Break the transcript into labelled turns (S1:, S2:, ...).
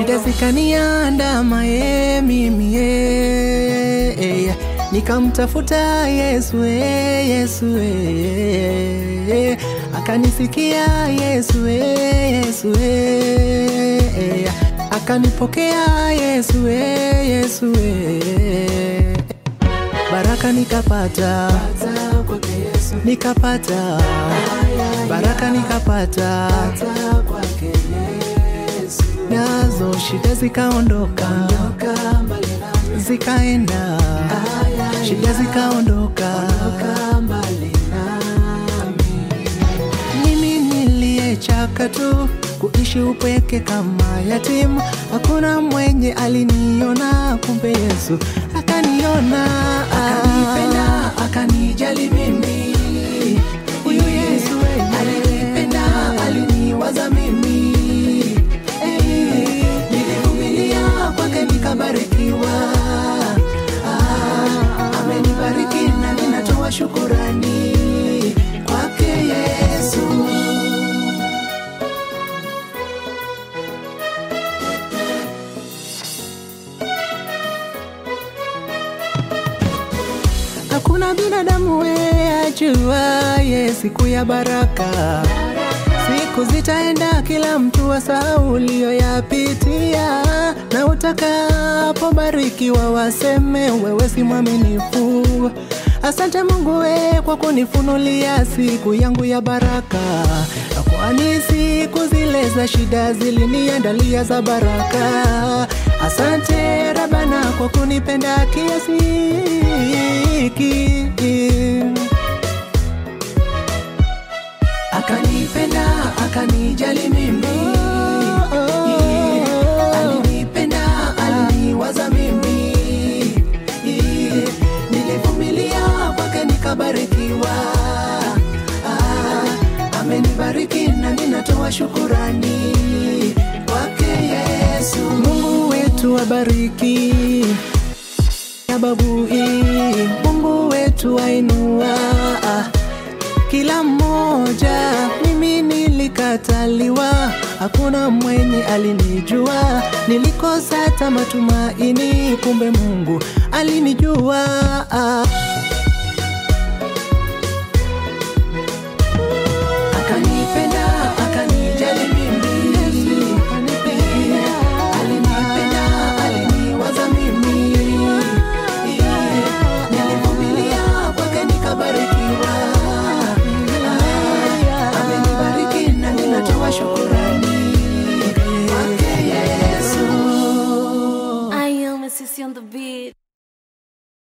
S1: shida zikaniandama ye mimi ye nikamtafuta Yesu ye, Yesu ye. akanisikia Yesu ye, Yesu ye. akanipokea Yesu ye, Yesu ye. baraka nikapata nikapata baraka nikapata nazo shida zikaondoka zikaenda shida zikaondoka mimi niliyechaka tu kuishi upweke kama yatimu hakuna mwenye aliniona kumbe yesu akaniona akanipenda akanijali mimi huyu yesu alinipenda aliniwaza mimi Eh, nilivumilia kwake nikabarikiwa Ah, amenibariki na ninatoa shukurani kwake yesu hakuna binadamu we ajuaye siku ya baraka siku zitaenda kila mtu wasahau uliyoyapitia na utakapobarikiwa waseme wewe si mwaminifu asante mungu we kwa kunifunulia siku yangu ya baraka kwani siku zile za shida ziliniandalia za baraka asante rabana kwa kunipenda kiasi hiki akanipenda akanijali mimi alinipenda aliniwaza mimi nilivumilia kwake nikabarikiwa Ah, amenibariki na ninatoa shukurani kwake yesu mungu wetu abariki ababui mungu wetu ainua kila mmoja mimi nilikataliwa hakuna mwenye alinijua nilikosa hata matumaini kumbe mungu alinijua akanipenda akanijali mimi alinipenda aliniwaza mimi nilivumilia kwake nikabarikiwa amenibariki na ninatoa shukurani kwake yesu
S2: I am a sissy on the beat.